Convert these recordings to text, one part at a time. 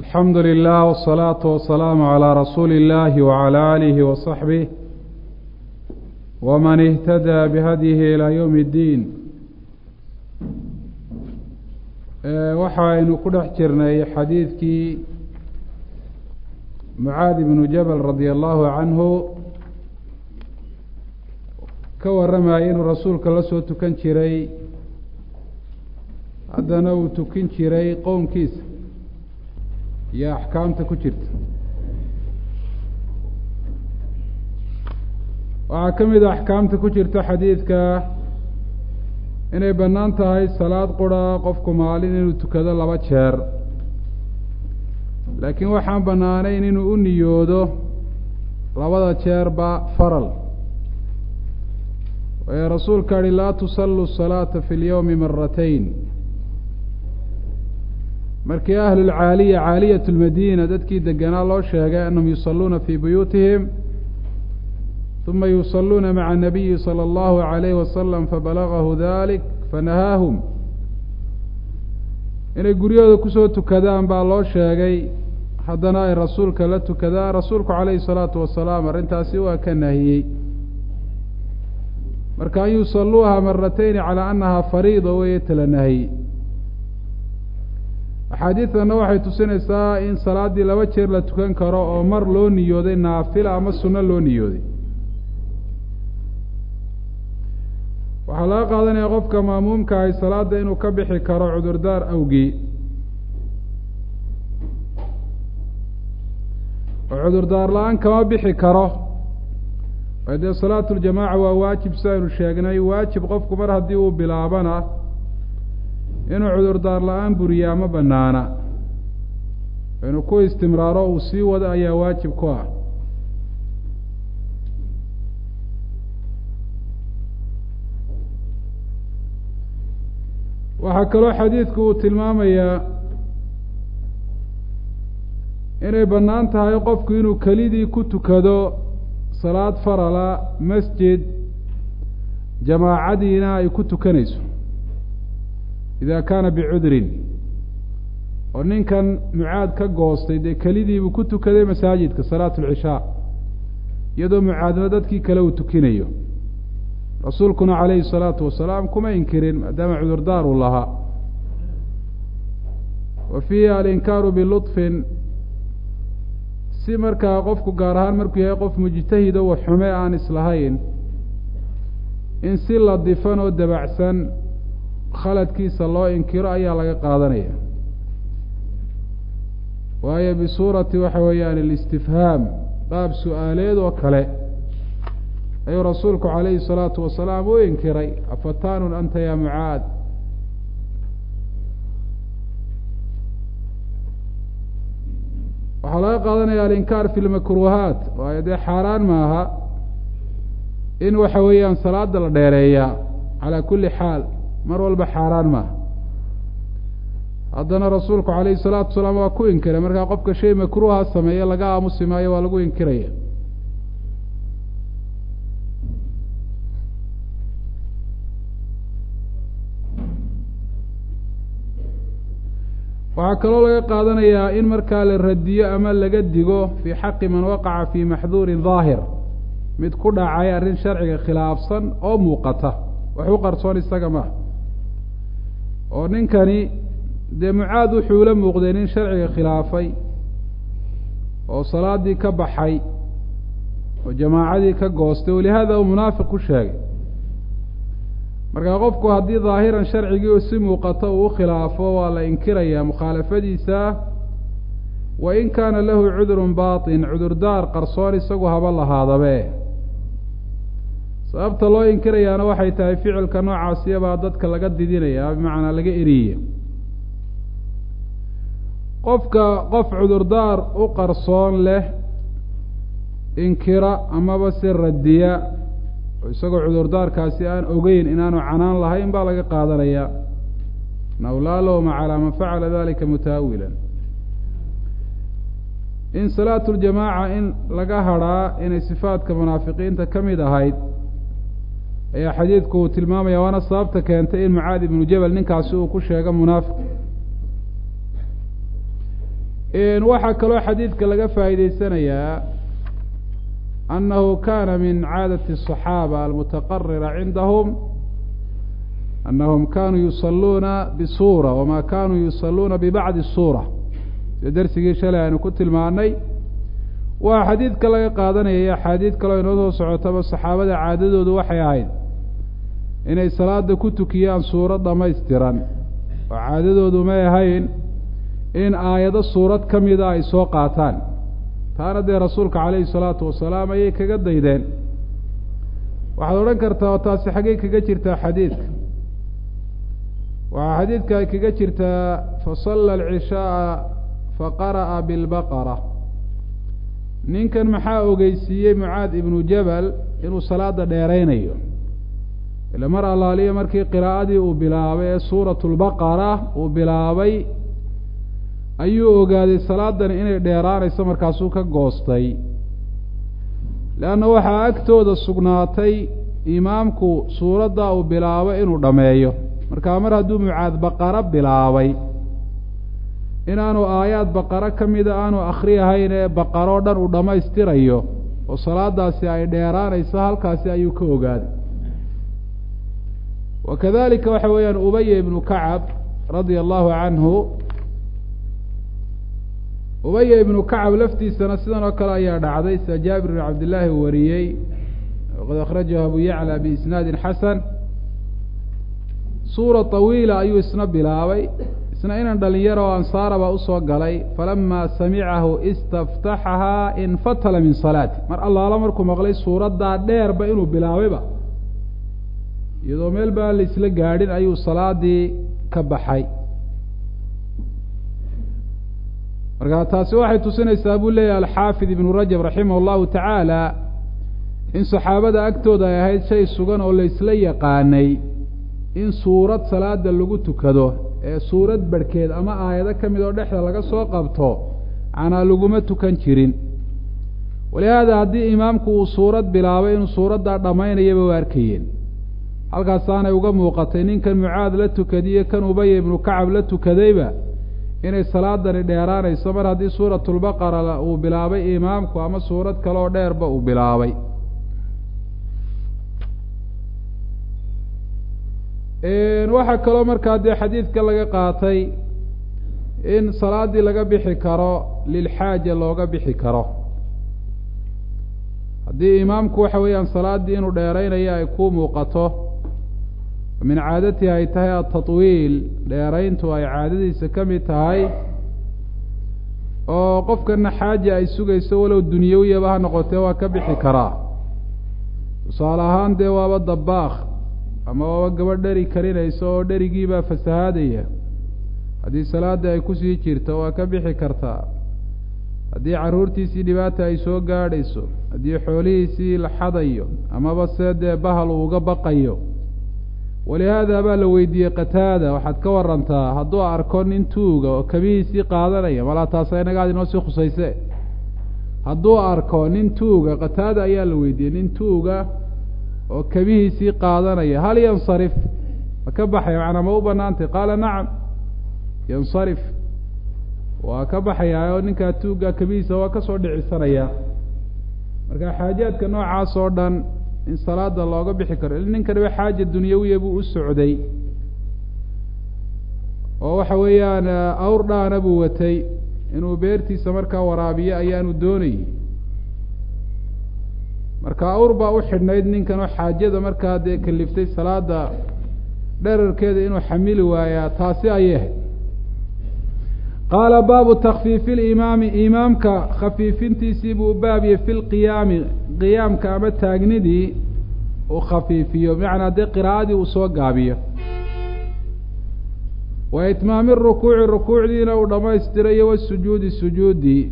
alxamdu lilah wالsalaaةu wasalaamu calىa rasuuli اllahi wعalى aalihi waصaxbih wman اhtadaa bihadyihi ilaa ywm اddiin waxaynu ku dhex jirnay xadiidkii mucaad ibnu jabal radi allahu canhu ka warramayay inuu rasuulka la soo tukan jiray haddana uu tukin jiray qowmkiisa iyo axkaamta ku jirta waxaa ka mid a axkaamta ku jirta xadiidka inay bannaan tahay salaad qura qofku maalin inuu tukado laba jeer laakiin waxaan bannaanayn inuu u niyoodo labada jeerba faral waayo rasuulka ahi laa tusallu salaata fi lyowmi maratayn markii ahlulcaaliya caaliyat lmadiina dadkii deganaa loo sheegay annahum yusalluuna fii buyuutihim uma yusalluuna maca anabiyi sala allahu calayhi wasalam fabalagahu dalik fanahaahum inay guryahooda kusoo tukadaan baa loo sheegay haddana ay rasuulka la tukadaan rasuulku calayhi salaatu wasalaam arrintaasi waa ka nahiyey marka an yusalluuha maratayni calaa annahaa fariida weeye tala nahyi axaadiidtanna waxay tusinaysaa in salaaddii laba jeer la tukan karo oo mar loo niyooday naafila ama sunno loo niyooday waxaa laga qaadanaya qofka maamuumka ahay salaadda inuu ka bixi karo cudurdaar awgii oo cudurdaar la-aan kama bixi karo waayo dee salaatu ljamaaca waa waajib si aynu sheegnay waajib qofku mar haddii uu bilaabana inuu cudurdaar la-aan buriyaa ma banaana inuu ku istimraaro uu sii wado ayaa waajib ku ah waxaa kaloo xadiidku uu tilmaamayaa inay bannaan tahay qofku inuu kelidii ku tukado salaad farala masjid jamaacadiina ay ku tukanayso ida kaana bicudrin oo ninkan mucaad ka goostay dee kelidiibuu ku tukaday masaajidka salaatu alcishaa iyadoo mucaadna dadkii kale uu tukinayo rasuulkuna calayhi salaatu wasalaam kuma inkirin maadaama cudurdaar uu lahaa wa fiihi alinkaaru bilutfin si markaa qofku gaar ahaan markuu yahay qof mujtahido wa xume aan islahayn in si ladifan oo dabacsan khaladkiisa loo inkiro ayaa laga qaadanaya waayo bisuurati waxa weeyaan alistifhaam qaab su-aaleed oo kale ayuu rasuulku calayhi salaatu wasalaam u inkiray afataanun anta ya mucaad waxaa laga qaadanaya alinkaar fi lmakruuhaat waayo dee xaaraan maaha in waxa weeyaan salaada la dheereeyaa calaa kulli xaal mar walba xaaraan maaha haddana rasuulku calayhi salaatu wasalaam waa ku inkiray markaa qofka shay makruuha sameeye laga aamusi maayo waa lagu inkiraya waxaa kaloo laga qaadanayaa in markaa la radiyo ama laga digo fii xaqi man waqaca fii maxduurin daahir mid ku dhacay arrin sharciga khilaafsan oo muuqata wax u qarsoon isaga maaha oo ninkani dee mucaad wuxuu la muuqday nin sharciga khilaafay oo salaadii ka baxay oo jamaacadii ka goostay walihaada uu munaafiq ku sheegay markaa qofku haddii daahiran sharcigii oo si muuqato uu u khilaafo waa la inkirayaa mukhaalafadiisa wa in kaana lahu cudurun baatin cudurdaar qarsoon isagu haba lahaadabe sababta loo inkirayaana waxay tahay ficilka noocaasiyabaa dadka laga didinaya bimacnaa laga eriya qofka qof cudurdaar u qarsoon leh inkira amaba si radiya oo isagoo cudurdaarkaasi aan ogeyn inaanu canaan lahayn baa laga qaadanaya naw laa lowma calaa man facala dalika mutaawilan in salaatu ljamaaca in laga hadhaa inay sifaadka munaafiqiinta ka mid ahayd ayaa xadiidku uu tilmaamaya waana sababta keentay in mucaad ibnu jabal ninkaasi uu ku sheego munaafiq waxaa kaloo xadiidka laga faa'iideysanayaa annahu kana min caadati الصaxaaba almutaqarira cindahum anahum kanuu yusaluuna bisuura wama kanuu yusaluuna bibacdi الsuura sida dersigii shalay aynu ku tilmaanay waa xadiidka laga qaadanaya iyo axaadiid kaloo inoo soo socotaba saxaabada caadadoodu waxay ahayd inay salaada ku tukiyaan suurad dhamaystiran oo caadadoodu may ahayn in aayado suurad ka mida ay soo qaataan taana dee rasuulka calayhi salaatu wasalaam ayay kaga daydeen waxaad odhan kartaa oo taasi xaggey kaga jirtaa xadiidka waxaa xadiidka ay kaga jirtaa fasalla alcishaaa faqara'a bilbaqara ninkan maxaa ogeysiiyey mucaad ibnu jabal inuu salaada dheeraynayo ila mar allaaliya markii qiraa'adii uu bilaabay ee suuratu lbaqara uu bilaabay ayuu ogaaday salaadani inay dheeraanayso markaasuu ka goostay leanna waxaa agtooda sugnaatay imaamku suuradda uu bilaabay inuu dhammeeyo markaa mar hadduu mucaad baqaro bilaabay inaanu aayaad baqaro ka mida aanu akhriyahayn ee baqaroo dhan uu dhammaystirayo oo salaadaasi ay dheeraanayso halkaasi ayuu ka ogaaday wa kadalika waxa weeyaan ubaya ibnu kacab radia allahu canhu ubaya ibnu kacab laftiisana sidan oo kale ayaa dhacday sida jaabir bn cabdillaahi wariyey waqad akhrajahu abu yacla biisnaadin xasan suura طawiila ayuu isna bilaabay isna inan dhalinyaro oo ansaaraba usoo galay falama samicahu istaftaxahaa infatala min salaati mar allaala markuu maqlay suuraddaa dheerba inuu bilaabayba iyadoo meel baan la isla gaadhin ayuu salaadii ka baxay marka taasi waxay tusinaysaa buu leeyahy alxaafid ibnu rajab raximah allahu tacaala in saxaabada agtooda ay ahayd shay sugan oo la isla yaqaanay in suurad salaada lagu tukado ee suurad barhkeed ama aayado ka mid oo dhexda laga soo qabto canaa laguma tukan jirin walihaada haddii imaamku uu suurad bilaabay inuu suuraddaa dhammaynayaba u arkayeen halkaasaanay uga muuqatay ninkan mucaad la tukadiyo kan ubaya ibnu kacab la tukadayba inay salaadani dheeraanayso mar haddii suuratulbaqara uu bilaabay imaamku ama suurad kaleoo dheerba uu bilaabay waxaa kaloo markaa dee xadiidka laga qaatay in salaaddii laga bixi karo lilxaaja looga bixi karo haddii imaamku waxa weeyaan salaaddii inuu dheeraynayo ay ku muuqato min caadatihi ay tahay atatwiil dheerayntu ay caadadiisa ka mid tahay oo qofkana xaaja ay sugayso walow dunyawiyaba ha noqotee waa ka bixi karaa tusaale ahaan dee waaba dabaakh ama waaba gabadh dheri karinayso oo dherigiibaa fasahaadaya haddii salaada ay kusii jirto waa ka bixi kartaa haddii carruurtiisii dhibaata ay soo gaadhayso haddii xoolihiisii la xadayo amaba see dee bahal uu uga baqayo walihaada baa la weydiiyey qataada waxaad ka warantaa hadduu arko nin tuuga oo kabihiisii qaadanaya malaa taasa inagaad inoo sii khusayse hadduu arko nin tuuga qataada ayaa la weydiiyey nin tuuga oo kabihiisii qaadanaya hal yansarif ma ka baxaya macnaa ma u banaantay qaala nacam yansarif waa ka baxayaa oo ninkaa tuugga kabihiisa waa kasoo dhicisanaya marka xaajaadka noocaas oo dhan in salaada looga bixi karo il ninkaniba xaaja dunyawiya buu u socday oo waxa weeyaan awr dhaana buu watay inuu beertiisa markaa waraabiyo ayaanu doonayey marka awr baa u xidhnayd ninkan oo xaajada markaa dee kaliftay salaada dherarkeeda inuu xamili waayaa taasi ayay ahayd qaala baabu takfiifi limaami imaamka khafiifintiisii buu baabiyey fi lqiyaami qiyaamka ama taagnidii uu khafiifiyo bimacnaa dee qiraa'adii uu soo gaabiyo wa itmaami rukuuci rukuucdiina uu dhammaystirayo wasujuudi sujuudii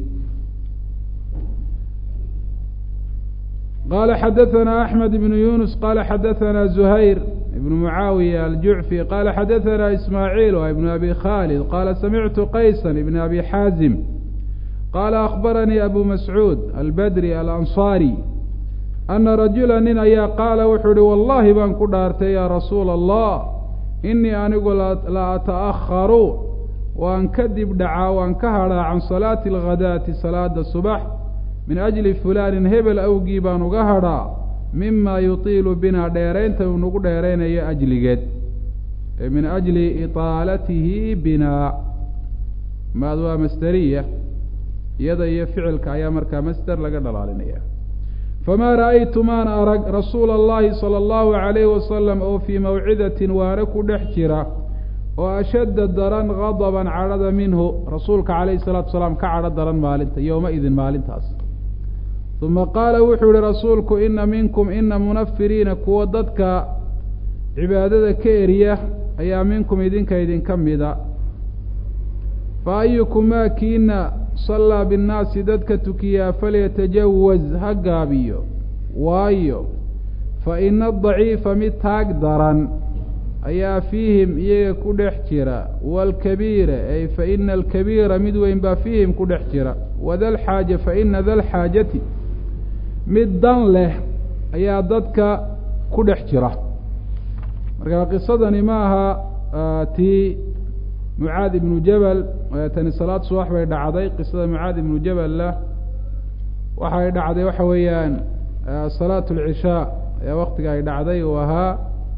qala xadaثna أحmed بن yunus qala xadaثna زuhayr ibn mucaawiya aljucfi qala xadaثna ismaaعiil wa ibn abi khalid qala samictu qaysa ibn abi xaazim qala akhbaranii abu mascuud albadri alanصarي ana rajula nin ayaa qaala wuxuu uhi wallahi baan ku dhaartay ya rasuula الlah inii anigu la ata'aharu waan ka dib dhacaa waan ka hadhaa can salaati alghadaati salaada subax min ajli fulaanin hebel awgii baan uga hadhaa mima yutiilu binaa dheeraynta uu nagu dheeraynayo ajligeed min ajli itaalatihi binaa maad waa masderiya iyada iyo ficilka ayaa markaa masder laga dhalaalinaya famaa ra'aytu maan arag rasuula allahi sala allahu calayhi wasalam oo fii mawcidatin waare ku dhex jira oo ashadda daran gadaban cadhada minhu rasuulka calayhi salaatu wasalaam ka cadho daran maalinta yowma idin maalintaas uma qaala wuxuu yihi rasuulku ina minkum ina munafiriina kuwa dadka cibaadada ka eriya ayaa minkum idinka idinka mida fa ayukumaa kiina sallaa binnaasi dadka tukiyaa falyatajawaz ha gaabiyo waayo fa ina adaciifa mid taag daran ayaa fiihim iyaga ku dhex jira waalkabiira ay fa ina alkabiira mid weyn baa fiihim ku dhex jira wadalxaaja fa ina dalxaajati mid dan leh ayaa dadka ku dhex jira marka qisadani ma aha tii mucaad ibnu jabal tani salaad subax bay dhacday qisada mucaad ibnu jabalna waxay dhacday waxa weeyaan salaat alcishaa ayaa waktiga ay dhacday uu ahaa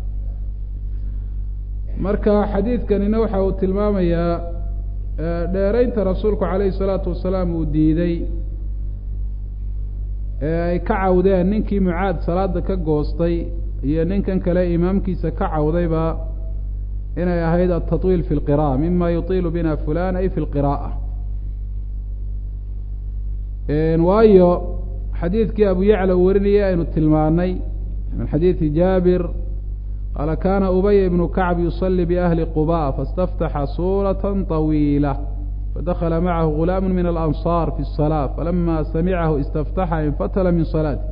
marka xadiidkanina waxa uu tilmaamayaa dheeraynta rasuulku calayhi salaatu wasalaam uu diiday ee ay ka cawdeen ninkii mucaad salaada ka goostay iyo ninkan kale imaamkiisa ka cawdayba inay ahayd altatwiil fi lqira'a mima yutiilu bina fulan ay fi lqira'a waayo xadiidkii abu yacla uu warinayay aynu tilmaanay min xadiidi jaabir qaala kana ubay ibnu kacb yusalii biahli quba faاstaftaxa suurata طawiila fadakla macahu gulaamu min alanصar fi الsalaa falama samicahu istaftaxa infatla min salaati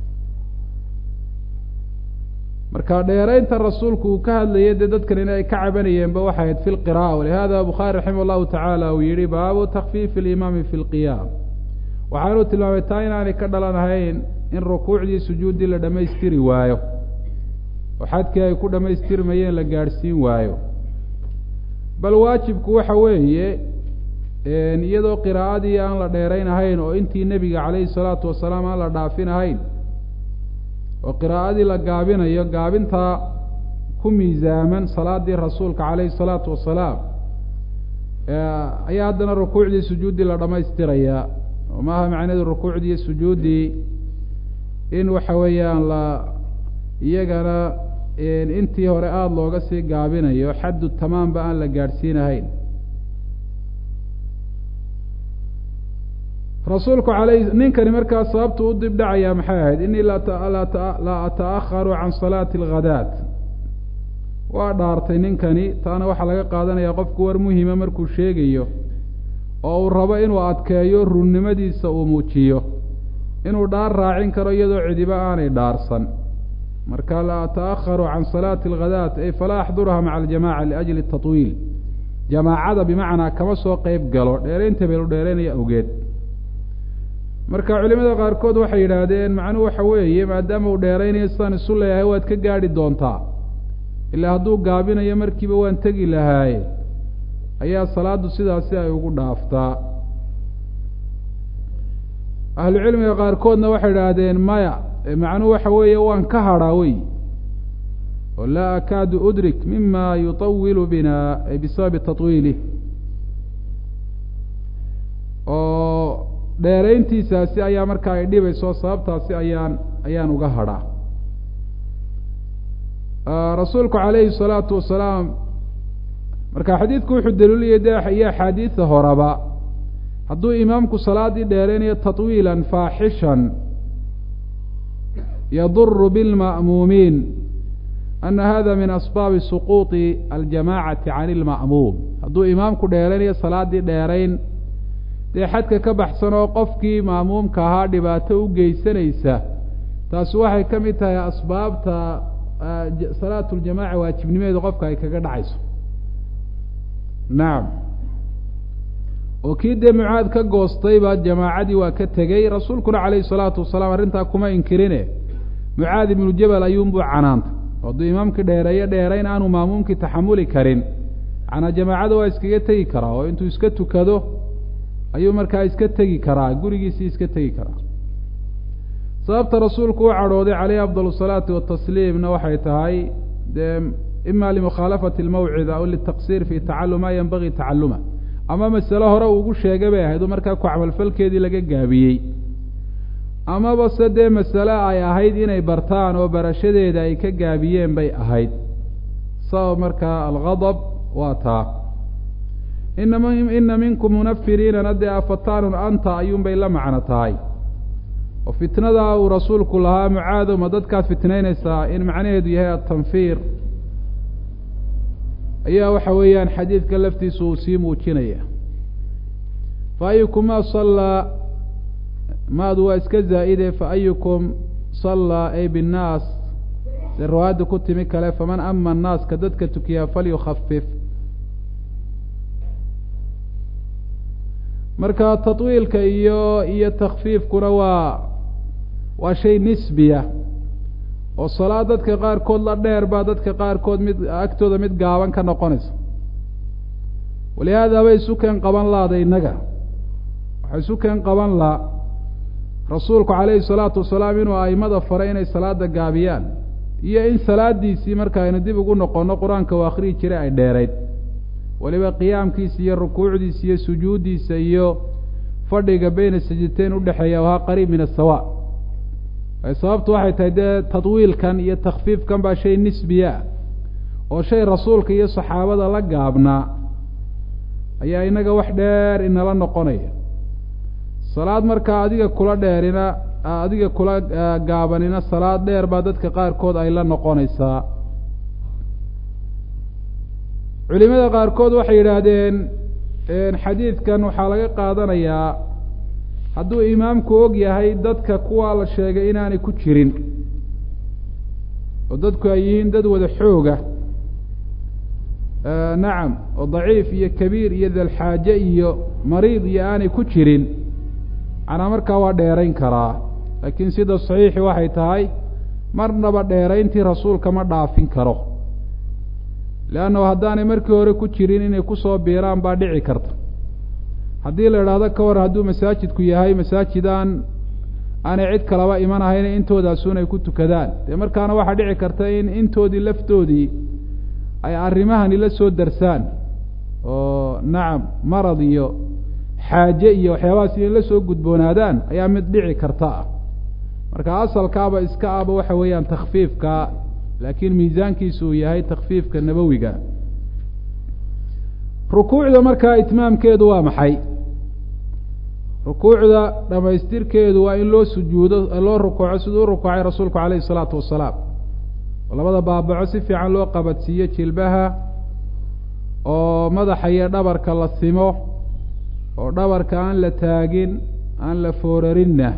marka dheeraynta rasuulku uu ka hadlayay dee dadkan in ay ka cabanayeenba waxay ahayd fi lqira'a walihada bukhaari raximah llahu tacaala uu yihi baabu takfiifi alimaami fi lqiyaam waxaanuu tilmaamay taa inaanay ka dhalanahayn in rukuucdii sujuuddii la dhammaystiri waayo oo xadkii ay ku dhammaystirmayeen la gaadhsiin waayo bal waajibku waxa weeye iyadoo qiraa'adii aan la dheeraynahayn oo intii nebiga calayhi salaatu wasalaam aan la dhaafinahayn oo qiraa'adii la gaabinayo gaabintaa ku miisaaman salaadii rasuulka calayhi salaatu wasalaam ayaa haddana rukuucdii sujuuddii la dhammaystirayaa oo maaha macneedu rukuucdii sujuuddii in waxa weeyaan la iyagana intii hore aada looga sii gaabinayo xaddu tamaamba aan la gaadhsiinahayn rasuulku alay ninkani markaa sababtu u dib dhacayaa maxay ahayd inii la ata'aharu can salaati alghadaat waa dhaartay ninkani taana waxaa laga qaadanayaa qofku war muhima markuu sheegayo oo uu rabo inuu adkeeyo runnimadiisa uu muujiyo inuu dhaar raacin karo iyadoo cidiba aanay dhaarsan marka la ata'aharu can salaati alghadaat ay falaa axduruha maca aljamaca liajli tatwiil jamaacada bimacnaa kama soo qeyb galo dheeraynta belu dheeraynaya awgeed marka culimada qaarkood waxay yidhaahdeen macnuhu waxa weeye maadaama uu dheeraynayo sidaan isu leeyahay waad ka gaadhi doontaa ilaa hadduu gaabinayo markiiba waan tegi lahaaye ayaa salaaddu sidaasi ay ugu dhaaftaa ahlucilmiga qaarkoodna waxay idhaahdeen maya macnuhu waxa weeye waan ka hadhaa wey oo laa akaadu udrik mima yutawilu bina bisababi tatwiilih oo dheerayntiisaasi ayaa markaa ay dhibayso sababtaasi ayaan ayaan uga hadhaa rasuulku calayhi salaatu wasalaam marka xadiidku wuxuu daliiliyay de iyo axaadiida horeba hadduu imaamku salaaddii dheeraynayo tatwiilan faaxishan yaduru bilma'muumiin ana hada min asbaabi suquuطi aljamacati can ilma'muum hadduu imaamku dheeraynayo salaaddii dheerayn dee xadka ka baxsan oo qofkii ma'muumka ahaa dhibaato u geysanaysa taasi waxay ka mid tahay asbaabta salaatu ljamaca waajibnimadeedu qofka ay kaga dhacayso nacam oo kii dee mucaad ka goostayba jamaacadii waa ka tegey rasuulkuna calayhi salaatu wasalaam arrintaa kuma inkirine mucaad ibnu jabal ayuunbuu canaantay oo hadduu imaamkii dheereeyo dheerayn aanu maamuumkii taxamuli karin macnaa jamaacada waa iskaga tegi karaa oo intuu iska tukado ayuu markaa iska tegi karaa gurigiisii iska tegi karaa sababta rasuulku u cadhooday caleyhi afdal asalaatu watasliimna waxay tahay dee ima limukhaalafati almawcida aw litaqsiir fi tacalum maa yanbagii tacaluma ama masale hore uu ugu sheegay bay ahayd oo markaa ku camalfalkeedii laga gaabiyey amaba se dee masale ay ahayd inay bartaan oo barashadeeda ay ka gaabiyeen bay ahayd sabab markaa algadab waa taa inama ina minkum munafiriinana dee afataanun anta ayuunbay la macno tahay oo fitnada uu rasuulku lahaa mucaado ma dadkaad fitnaynaysaa in macnaheedu yahay atanfiir ayaa waxa weeyaan xadiidka laftiisa uu sii muujinaya fa ayukum ma sallaa maadu waa iska zaa'ide fa ayukum sallaa ay binnaas se riwaayadda ku timi kale faman ama annaaska dadka tukiyaa falyukhafif marka tatwiilka iyo iyo takfiifkuna waa waa shay nisbiya oo salaad dadka qaarkood la dheer baa dadka qaarkood mid agtooda mid gaaban ka noqonaysa walihaada bay isu keen qaban laada innaga waxay isu keen qaban la rasuulku calayhi salaatu wasalaam inuu aimada faray inay salaada gaabiyaan iyo in salaadiisii marka aynu dib ugu noqonno qur-aanka u akhriyi jiray ay dheerayd weliba qiyaamkiisa iyo rukuucdiisa iyo sujuuddiisa iyo fadhiga beyna sajiteyn udhexeeya ahaa qariib min asawa sababtu waxay tahay dee tadwiilkan iyo takfiifkan baa shay nisbiya ah oo shay rasuulka iyo saxaabada la gaabnaa ayaa inaga wax dheer inala noqonaya salaad markaa adiga kula dheerina adiga kula gaabanina salaad dheer baa dadka qaarkood ay la noqonaysaa culimada qaarkood waxay yidhaahdeen xadiidkan waxaa laga qaadanayaa hadduu imaamku og yahay dadka kuwaa la sheegay inaanay ku jirin oo dadku ay yihiin dad wada xooga nacam oo daciif iyo kabiir iyo dalxaaje iyo mariid iyo aanay ku jirin macnaa markaa waa dheerayn karaa laakiin sida saxiixi waxay tahay marnaba dheerayntii rasuulka ma dhaafin karo leannahu haddaanay markii hore ku jirin inay kusoo biiraan baa dhici karta haddii la idhaahdo ka war hadduu masaajidku yahay masaajidaan aanay cid kalaba iman ahayn intoodaasuun ay ku tukadaan dee markaana waxaa dhici karta in intoodii laftoodii ay arrimahani la soo darsaan oo nacam marad iyo xaaje iyo waxyaabahaas inay la soo gudboonaadaan ayaa mid dhici karta ah marka asalkaaba iska aba waxa weeyaan takfiifka laakiin miisaankiisu uu yahay takfiifka nabowiga rukuucda markaa itmaamkeedu waa maxay rukuucda dhamaystirkeedu waa in loo sujuudo loo rukuuco siduu u rukuucay rasuulku calayhi isalaatu wasalaam oo labada baabaco si fiican loo qabadsiiyo jilbaha oo madaxa iyo dhabarka la simo oo dhabarka aan la taagin aan la foorarinna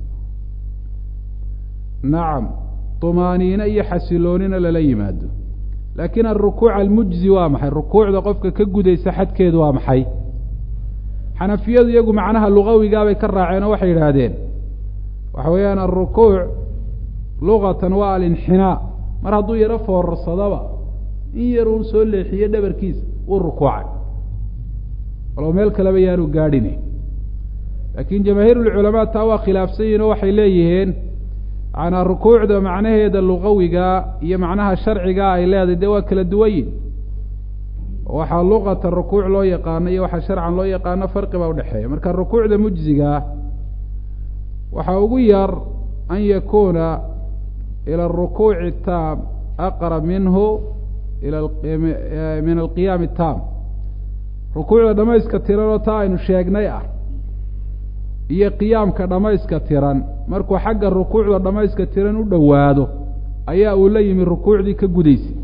nacam tumaaniine iyo xasiloonina lala yimaado laakiin alrukuuc almujzi waa maxay rukuucda qofka ka gudaysa xadkeedu waa maxay xanafiyadu iyagu macnaha lugawigaabay ka raaceen oo waxay yidhaahdeen waxa weeyaan alrukuuc lugatan waa alinxinaa mar hadduu yaro foorarsadaba in yar uu soo leexiyo dhabarkiisa uu rukuucay walow meel kaleba yaanu gaadhine laakiin jamaahiirulculamaa taa waa khilaafsan yihin oo waxay leeyihiin manaa rukuucda macnaheeda lugawiga iyo macnaha sharciga ay leedahay dee waa kala duwanyin waxaa luqata rukuuc loo yaqaano iyo waxaa sharcan loo yaqaano farqi baa udhexeeya marka rukuucda mujzigaa waxaa ugu yar an yakuuna ila arukuuci taam aqrab minhu ila min alqiyaami taam rukuucda dhamayska tiranoo taa aynu sheegnay ah iyo qiyaamka dhamayska tiran markuu xagga rukuucda dhamayska tiran u dhowaado ayaa uu la yimi rukuucdii ka gudaysay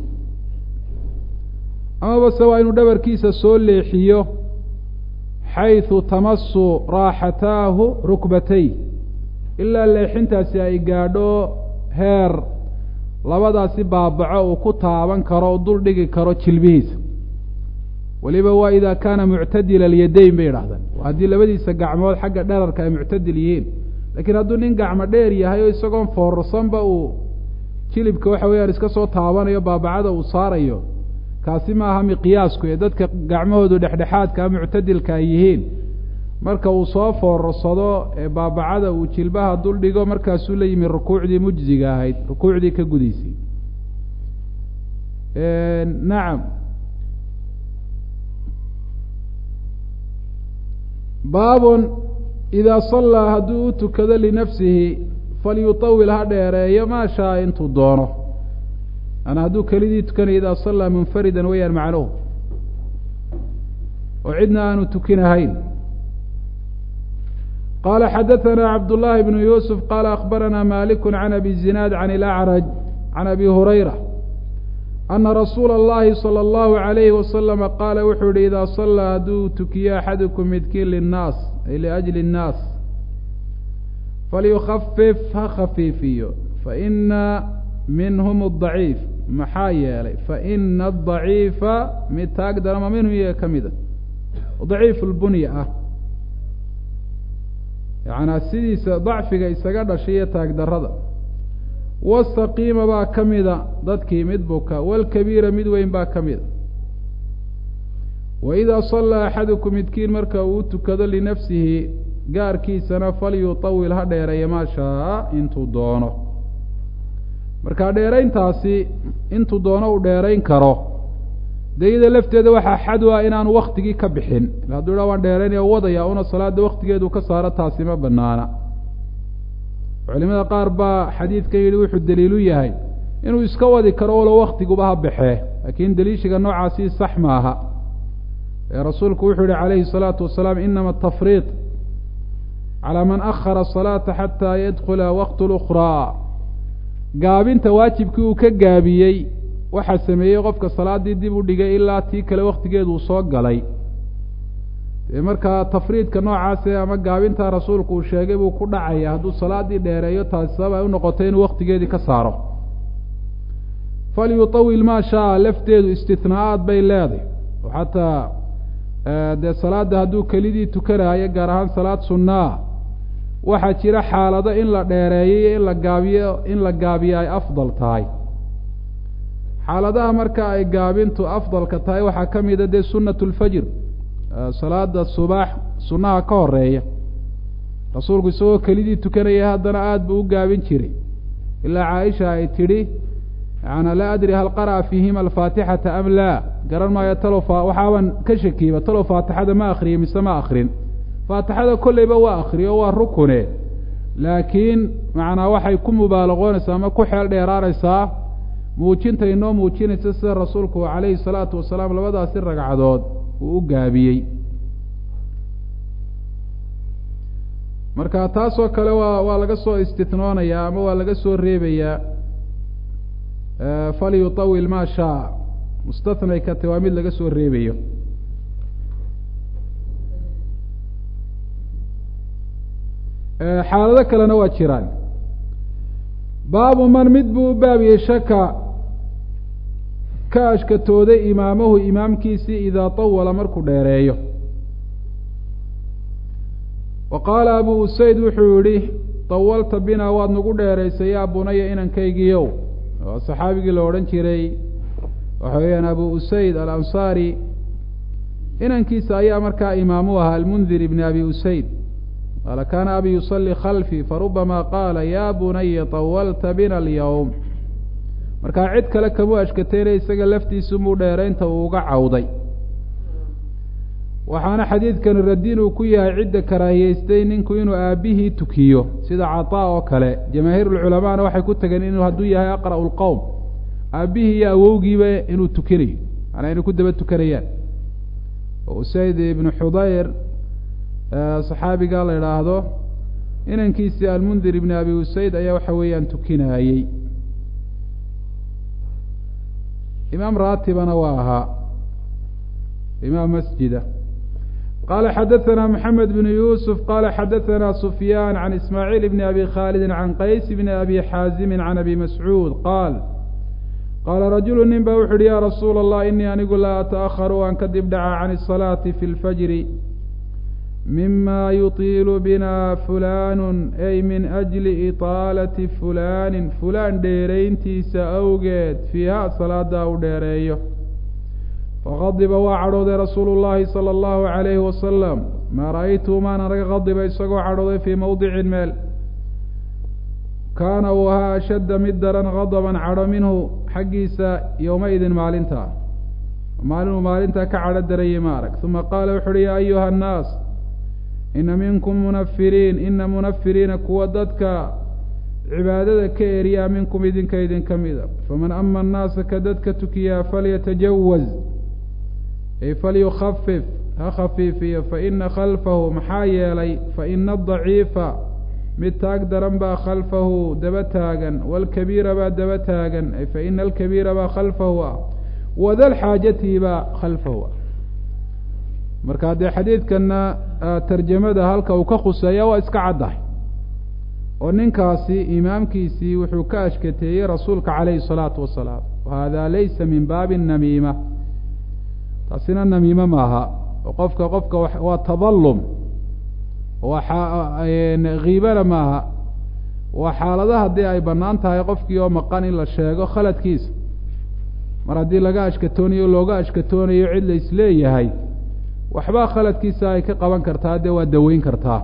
amaba se waa inuu dhabarkiisa soo leexiyo xaysu tamasu raaxataahu rukbatay ilaa leexintaasi ay gaadho heer labadaasi baabaco uu ku taaban karo o dul dhigi karo jilbihiisa weliba waa idaa kaana muctadila alyadayn bay idhahdaan haddii labadiisa gacmood xagga dherarka ay muctadil yihiin laakiin hadduu nin gacmo dheer yahay oo isagoon foorarsanba uu jilibka waxa weeyaan iska soo taabanayo baabacada uu saarayo kaasi maaha miqiyaasku ee dadka gacmahoodu dhexdhexaadka muctadilka ay yihiin marka uu soo foorarsado ee baabacada uu jilbaha dul dhigo markaasuu la yimi rukuucdii mujziga ahayd rukuucdii ka gudaysay nacam baabun idaa sallaa hadduu u tukado linafsihi falyutawil ha dheereeyo maa shaa intuu doono ana hadduu kelidii tukanayo idaa sallaa munfaridan weyaan macnuhu oo cidna aanu tukinahayn qala xadaثna cabd الlahi bn yusuf qala akbarana malik can abi zinaad can اlأcraj can abi hurayra ana rasuula اllahi salى اllahu عalayhi wasalama qaala wuxuu yihi idaa salaa hadduu tukiyo axadukum midkiin linnaas ay liأjli الnaas falyukafif ha khafiifiyo faina minhm الضaciif maxaa yeelay faina الضaciifa mid taag darama minhum iyaga ka mida daciif اlbunya ah yacnaa sidiisa dacfiga isaga dhashay iyo taagdarrada wasaqiima baa ka mida dadkii mid buka walkabiira mid weyn baa ka mida wa idaa sallaa axadukum midkiin marka uu tukado linafsihi gaarkiisana falyutawil ha dheereeya maa shaa intuu doono marka dheerayntaasi intuu doono uu dheerayn karo dee iyada lafteeda waxaa xad u ah inaanu waktigii ka bixin hadduu dha waan dheeraynaya wadaya una salaada waktigeedu ka saaro taasi ma banaana culimada qaar baa xadiidkan yidhi wuxuu daliilu yahay inuu iska wadi karo walo waktiguba ha baxee laakiin daliishiga noocaasi sax maaha ee rasuulku wuxuu yihi calayhi الsalaatu wasalaam inama atafriiط calى man akhara الصalaata xataa yadkula waqt اlأkhraa gaabinta waajibkii uu ka gaabiyey waxaa sameeyey qofka salaaddii dib u dhigay ilaa tii kale waktigeedu uu soo galay dee markaa tafriidka noocaase ama gaabintaa rasuulku uu sheegay buu ku dhacaya hadduu salaaddii dheereeyo taasi sabab ay u noqotay inuu waktigeedii ka saaro falyutawil maa shaa lafteedu istithnaa-aad bay leedahay oo xataa dee salaadda hadduu kelidii tukanaayo gaar ahaan salaad sunnaa waxaa jira xaalado in la dheereeyo iyo in la gaabiyo in la gaabiyo ay afdal tahay xaaladaha marka ay gaabintu afdalka tahay waxaa ka mida dee sunnat lfajr salaada subaax sunnaha ka horeeya rasuulku isagoo kelidii tukanaya haddana aada buu u gaabin jiray ilaa caaisha ay tidhi yaana laa adri hal qara'a fiihima alfaatixata am laa garan maayo talow fa waxaaban ka shakiiba talow faatixada ma akriye mise ma akrin faatixada kolleyba waa akriyo waa rukune laakiin macnaa waxay ku mubaalaqoonaysaa ama ku xeel dheeraanaysaa muujinta inoo muujinaysa sida rasuulku calayhi salaatu wasalaam labadaasi ragcadood uu u gaabiyey marka taasoo kale waa waa laga soo istitnoonayaa ama waa laga soo reebayaa falyutawil maa shaa mustathnay ka te waa mid laga soo reebayo xaalado kalena waa jiraan baabu man mid buu u baabiyey shaka ka ashkatooday imaamahu imaamkiisii idaa tawala markuu dheereeyo wa qaala abu usayd wuxuu yihi tawalta binaa waad nagu dheeraysay yaa bunaya inankaygiiow oo saxaabigii la odhan jiray waxa weeyaan abu usayd alansaari inankiisa ayaa markaa imaamu ahaa almundir ibni abi usayd qaala kaana abi yusalli khalfii farubama qaala yaa bunaya tawalta bina alyowm markaa cid kale kamuu ashkateynaya isaga laftiisumuu dheeraynta uu uga cawday waxaana xadiidkani radin uu ku yahay cidda karaahiyeystay ninku inuu aabbihii tukiyo sida cataa oo kale jamaahiirulculamaana waxay ku tageen inuu hadduu yahay aqra'u lqowm aabbihii iyo awowgiiba inuu tukinayo maanaa inay ku daba tukanayaan oo usayd ibnu xudayr saxaabiga la idhaahdo inankiisii almundir ibni abi usayd ayaa waxa weeyaan tukinaayey imaam raatibana waa ahaa imaam masjida qala xadaثna mحamed بn yusuf qala xadaثna sufyaan can ismaaعiil bn abi khaalidi can qays bn abi xaazimi can abi mascuud qaal qaala rajulu nin ba wuxu uhi ya rasuula الlah inii anigu laa ataأharu waan ka dib dhaca can الصalaaةi fi اlfajri mima yuطiilu bina fulanu ay min أjli iطaalati fulani fulaan dheerayntiisa awgeed fiiha salaada u dheereeyo faqadiba waa cadhooday rasuulu llaahi sala allahu calayhi wasalam maa ra'aytuhu maana naga qadiba isagoo cadhooday fii mowdicin meel kaana uu ahaa ashadda mid daran qadaban cadho minhu xaggiisa yowma-idin maalinta maalinuu maalintaa ka cadho darayay ma arag uma qaala wuxu uhi yaa ayuha annaas ina minkum munafiriin ina munafiriina kuwa dadka cibaadada ka eriyaa minkum idinka idinka mida faman ama annaasa ka dadka tukiyaa falyatajawaz ay falyukhafif ha khafiifiyo faina khalfahu maxaa yeelay faina adaciifa mid taag daran baa khalfahu daba taagan waalkabiira baa daba taagan ay faina alkabiira baa khalfahu ah wadalxaajati baa khalfahu ah marka dee xadiidkana tarjamada halka uu ka khuseeya waa iska caddahay oo ninkaasi imaamkiisii wuxuu ka ashkateeyey rasuulka calayhi salaatu wasalaam wahada laysa min baabi namiima taasina namiime maaha oo qofka qofka waa tadallum waa kiibana maaha waa xaalada haddii ay bannaan tahay qofkii oo maqan in la sheego khaladkiisa mar haddii laga ashkatoonayo looga ashkatoonayo cid la isleeyahay waxbaa khaladkiisa ay ka qaban kartaa dee waa daweyn kartaa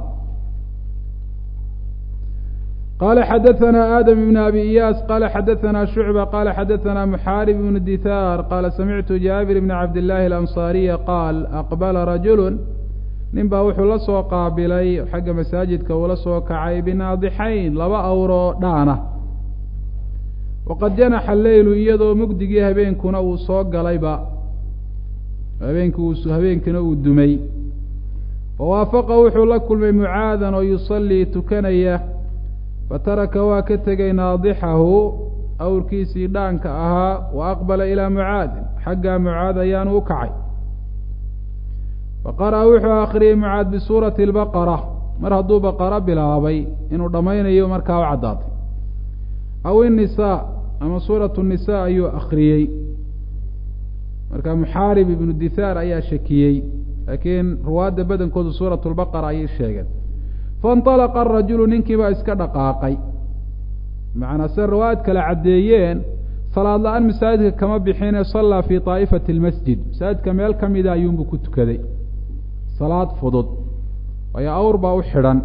qala xadaثna adam ibn abi iyaas qala xadaثna shucba qala xadaثna muxaarib ibn dithaar qala samictu jaabir bn cabd illaahi alanصariya qaal aqbala rajulu nin baa wuxuu la soo qaabilay xagga masaajidka uula soo kacay binaadixayn laba awroo dhaana waqad janaxa leylu iyadoo mugdigii habeenkuna uu soo galayba habeenki habeenkina uu dumay fawaafaqa wuxuu la kulmay mucaadan oo yusallii tukanaya fataraka waa ka tegay naadixahu awrkiisii dhaanka ahaa wa aqbala ilaa mucaadin xaggaa mucaad ayaanu u kacay faqara'a wuxuu akhriyey mucaad bisuurati albaqara mar hadduu baqaro bilaabay inuu dhammaynayo markaa u caddaatay aw innisaa ama suuratu nisaa ayuu akhriyey marka muxaarib ibnu dithaar ayaa shakiyey laakiin ruwaadda badankoodu suuratu lbaqara ayay sheegeen faاnطalaqa arajulu ninkii baa iska dhaqaaqay macnaa se riwaayad kale caddeeyeen salaad la-aan masaajidka kama bixine sallaa fii طaa'ifati اlmasjid masaajidka meel ka mida ayuunbuu ku tukaday salaad fudud waayo awr baa u xidhan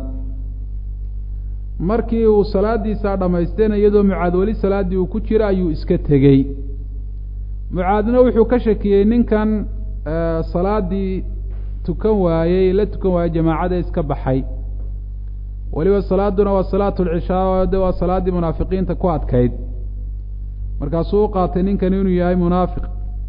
markii uu salaadiisaa dhammaystayna iyadoo mucaad weli salaaddii uu ku jiro ayuu iska tegey mucaadna wuxuu ka shakiyey ninkan salaaddii tukan waayey la tukan waayey jamaacada iska baxay weliba salaaduna waa salaatu lcishaa de waa salaaddii munaafiqiinta ku adkayd markaasuu u qaatay ninkani inuu yahay munaafiq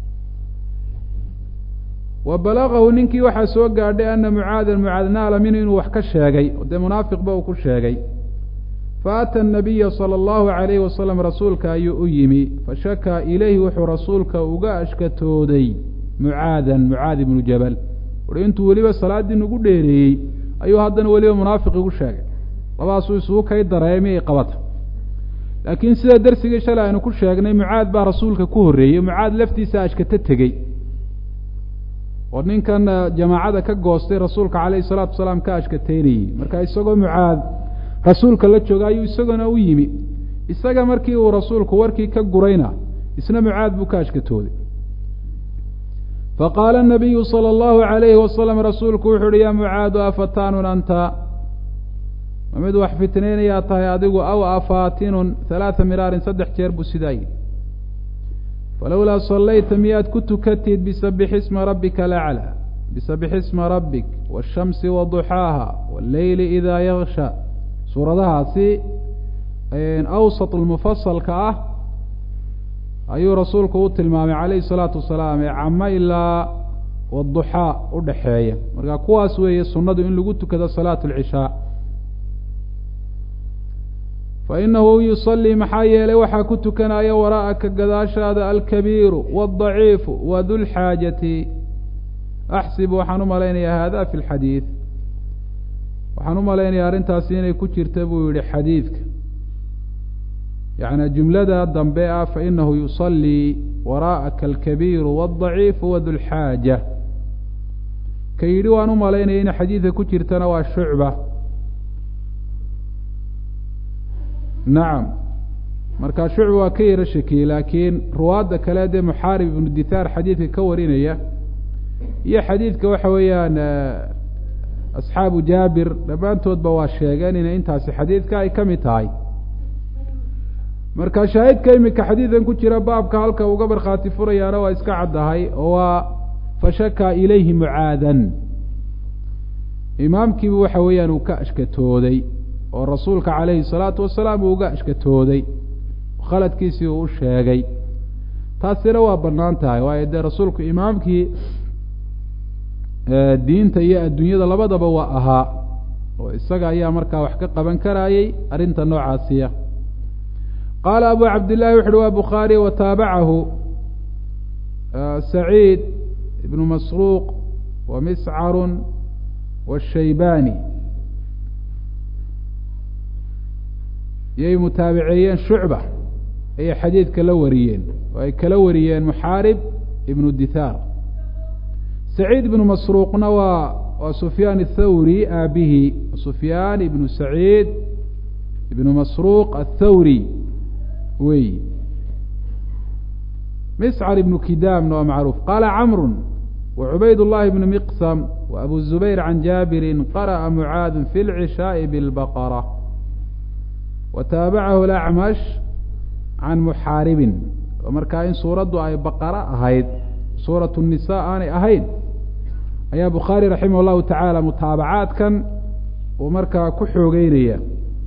wa balagahu ninkii waxaa soo gaadhay ana mucaadan mucaad naala minhu inuu wax ka sheegay dee munaafiqba uu ku sheegay faata anabiya sala allahu calayhi wasalam rasuulka ayuu u yimi fashakaa ilayhi wuxuu rasuulka uga ashkatooday mucaadan mucaad ibnu jabal uhi intuu weliba salaaddii nagu dheereeyey ayuu haddana weliba munaafiq igu sheegay labadaasuu isugu kay dareemay ay qabata laakiin sida dersigii shalay aynu ku sheegnay mucaad baa rasuulka ku horreeyey mucaad laftiisa ashkato tegey oo ninkan jamaacada ka goostay rasuulka calayhi salaatu wasalaam ka ashkateynayey marka isagoo mucaad rasuulka la jooga ayuu isagona u yimi isaga markii uu rasuulku warkii ka gurayna isna mucaad buu ka ashkatooday faqaala anabiyu sala allahu calayhi wasalam rasuulku wuxu uhi yaa mucaadu afataanun anta ma mid wax fitnaynayaa tahay adigu aw afaatinun halaata miraarin saddex jeer buu sidaa yidhi falowlaa sallayta miyaad ku tukatid bisabix isma rabbika alaclaa bisabix isma rabbik waashamsi waduxaaha walleyli idaa yaksha suuradahaasi awsat lmufasalka ah ayuu rasuulku u tilmaamay calayhi salaatu wasalaam ee camo ilaa waduxaa u dhaxeeya marka kuwaas weeye sunnadu in lagu tukado salaatu alcishaa fa inahu yusallii maxaa yeelay waxaa ku tukanaya waraa'aka gadaashaada alkabiiru waadaciifu wadulxaajati axsib waxaan u malaynayaa hada fi lxadiid waxaan u malaynayaa arrintaasi inay ku jirta buu yihi xadiidka yacni jumlada dambe ah fainahu yusallii waraa'aka alkabiiru waadaciifu wadulxaaja ka yidhi waan u malaynaya in xadiidka ku jirtana waa shucba nacam marka shucbi waa ka yaro shakiyey laakiin ruwaadda kale dee muxaarib ibnu dithaar xadiidka ka warinaya iyo xadiidka waxa weeyaan asxaabu jaabir dhammaantoodba waa sheegeen inay intaasi xadiidka ay ka mid tahay marka shaahidka imika xadiidan ku jira baabka halka uga markhaati furayaana waa iska caddahay oo waa fashaka ilayhi mucaadan imaamkiibu waxa weeyaan uu ka ashkatooday oo rasuulka calayhi salaatu wasalaam uu uga ashkatooday khaladkiisii uu u sheegay taasina waa bannaan tahay waayo dee rasuulku imaamkii diinta iyo adduunyada labadaba waa ahaa oo isaga ayaa markaa wax ka qaban karayay arrinta noocaasiya qaala abu cabdillahi wuxu uhi waa bukhaari wa taabacahu saciid ibnu masruuq wa miscarun washaybani yay mutaabiceeyeen shucba ayay xadiidka la wariyeen oo ay kala wariyeen muxaarib ibnu dithaar saciid ibnu masruuqna waa waa sufyaan athawri aabihi sufyaan ibnu saciid ibnu masruuq athawri wey miscar ibnu kidaamna waa macruuf qaala camru وعbayd الlahi بن مqsم وأbu الزubayr عan jaaبiri qarأa mعaad fi العishاaء bالbqرة وtaabacahu الأcmash can muxaaribin oo markaa in suuraddu ay baqara ahayd suuraة النisaء aanay ahayn ayaa bukhaarي raximah الlahu taعaalى mutaabacaadkan uu markaa ku xoogeynaya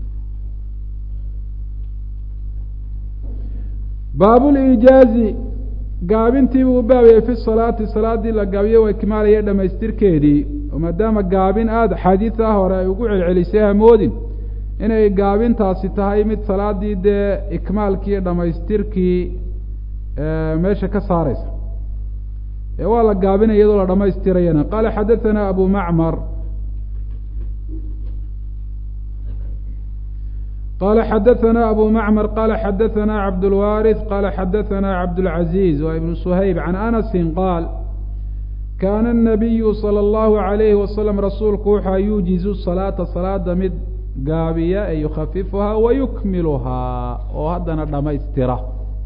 baab اlijaazi gaabintiibuu u baabayay fi salaati salaaddii la gaabiyo waa ikmaalaya dhamaystirkeedii oo maadaama gaabin aada axaadiidaa hore ay ugu celcelisay hamoodin inay gaabintaasi tahay mid salaaddii dee ikmaalkii iyo dhamaystirkii meesha ka saareysa ee waa la gaabinaya iyadoo la dhamaystirayana qaala xadaثana abu macmar qala xadaثna abu macmar qala xadaثna cabdاlwariث qala xadaثna cabdاlcaزiز wa ibn shayb can anasi qaal kaana الnabiyu salى اllahu عalayhi wasalam rasuulku wuxua yuujizu salaata salaada mid gaabiya ee yukhafifuhaa wayukmiluhaa oo haddana dhamaystira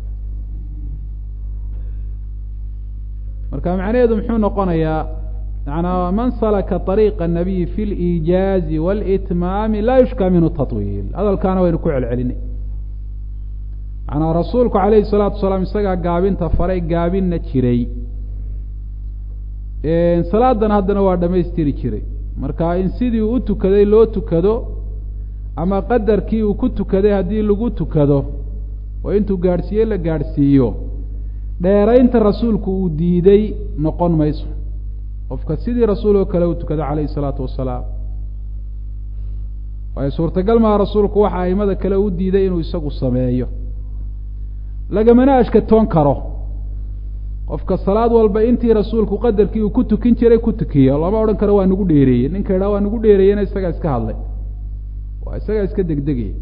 marka macnaheedu muxuu noqonayaa manaa man salaka طariiqa الnabiyi fi اliijaazi wاlitmaami laa yushka minhu taطwiil hadalkaana waynu ku celcelinay manaa rasuulku calayhi الsalaatu wasalaam isagaa gaabinta faray gaabinna jiray salaadan haddana waa dhamaystiri jiray marka in sidii u tukaday loo tukado ama qadarkii uu ku tukaday haddii lagu tukado oo intuu gaadhsiiye la gaadhsiiyo dheeraynta rasuulku uu diiday noqon mayso qofka sidii rasuul oo kale u tukada calayhi isalaatu wasalaam waayo suurtagal maha rasuulku waxa aimada kale u diiday inuu isagu sameeyo lagamana ashkatoon karo qofka salaad walba intii rasuulku qadarkii uu ku tukin jiray ku tukiyo lama odhan karo waa nagu dheereeyey ninka idhaha waa nagu dheereeyena isagaa iska hadlay waa isagaa iska degdegaya